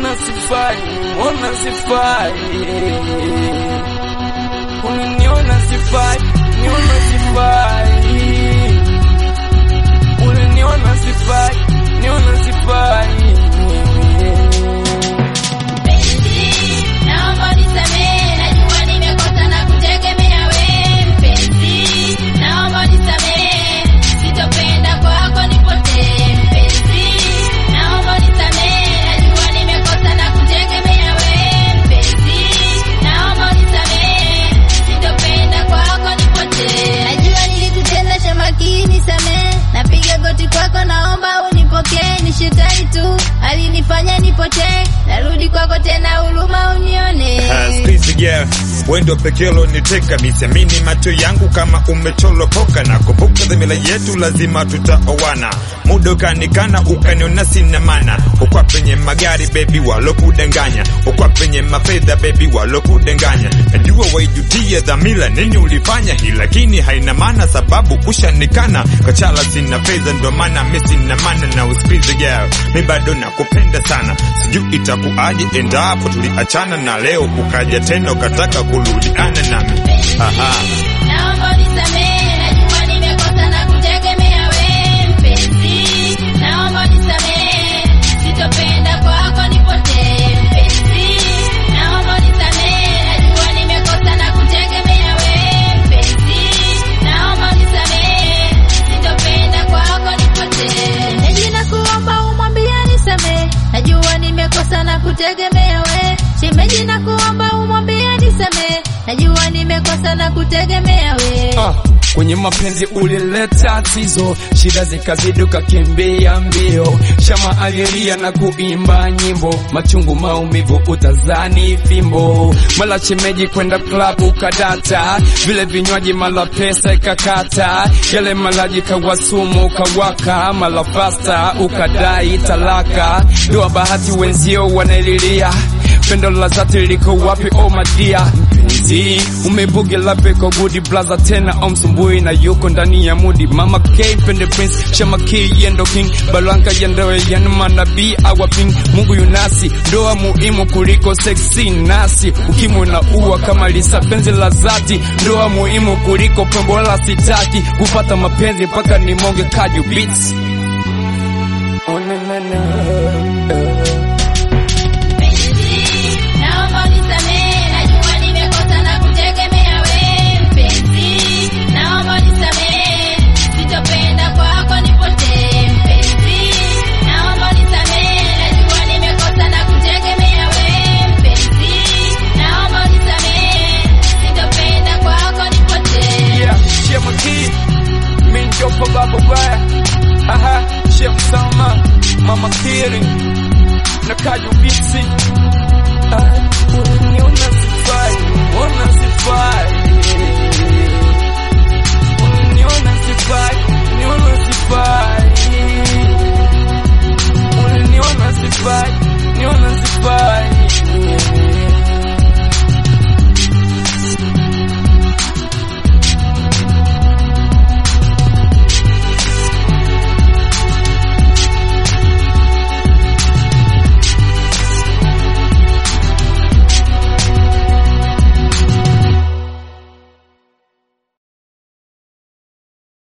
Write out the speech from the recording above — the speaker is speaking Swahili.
uliniona sifai, uliniona sifai, uliniona sifai, niona sifai, uliniona sifai, niona sifai. Mpenzi, naomba unisamehe, najua nimekosa na kutegemea wewe. Mpenzi, naomba unisamehe, sitopenda kwako nipotee. Mpenzi, naomba unisamehe, najua nimekosa na kutegemea wewe. Mpenzi, naomba unisamehe, sitopenda kwako nipotee. Najua nilikutenda cha makini, samehe, napiga goti kwako, naomba unipokee. Ni shetani tu alinifanya nipotee, narudi kwako tena, huruma unione. Squeeze girl, wendo pekelo niteka misiamini macho yangu kama umecholopoka na kumbuka dhamira yetu lazima tutaowana muda ukanikana ukaniona sina mana ukwa penye magari bebi walokudanganya ukwa penye mafedha bebi walokudanganya najua waijutia dhamira nini ulifanya hii lakini haina maana sababu kushanikana kachala sina fedha ndo maana mi sina mana na usikize girl mi bado nakupenda sana sijui itakuaje endapo tuliachana na leo ukaja tena ukataka kurudiana nami Aha. Naomba unisamehe, najua nimekosa na kutegemea wewe. Mpenzi, naomba unisamehe, sitopenda kwako nipotee. Mpenzi, naomba unisamehe, najua nimekosa na kutegemea wewe. Mpenzi, naomba unisamehe, sitopenda kwako nipotee. Shemeji nakuomba umwambie nisamehe, najua nimekosa na kutegemea wewe. Shemeji nakuomba umwambie nisamehe, najua nimekosa na kutegemea wewe. Ah, kwenye mapenzi ulileta tatizo, shida zikazidi ukakimbia mbio, shama alilia na kuimba nyimbo, machungu maumivu utazani fimbo, mala chemeji kwenda klabu kadata, vile vinywaji mala pesa ikakata, yale malaji kawasumu kawaka, mala fasta ukadai talaka, ndoa bahati wenzio wanaililia pendo la dhati liko wapi oh madia mpenzi umebuge la beko gudi blaza tena omsumbui na yuko ndani ya mudi mama k pende prince shama k yendo king balanga yendoe yan manabii awaping mungu yunasi ndoa muhimu kuliko seksi nasi ukimwi na uwa kama lisa penzi la zati ndoa muhimu kuliko pembo la sitaki kupata mapenzi mpaka nimonge kaju beats oh, na, na, na. Mpenzi, naomba unisamehe, najua nimekosa na kutegemea wewe. Mpenzi, naomba unisamehe, sitopenda kwako nipotee. Mpenzi, naomba unisamehe, najua nimekosa na kutegemea wewe. Mpenzi, naomba unisamehe, sitopenda kwako nipotee. Yeah, Shema Key, mi njopo baba baya. Aha, Shem Sama, Mama Kiri, na Kaju Bisi. Ah, unaniona sifai, unaniona sifai.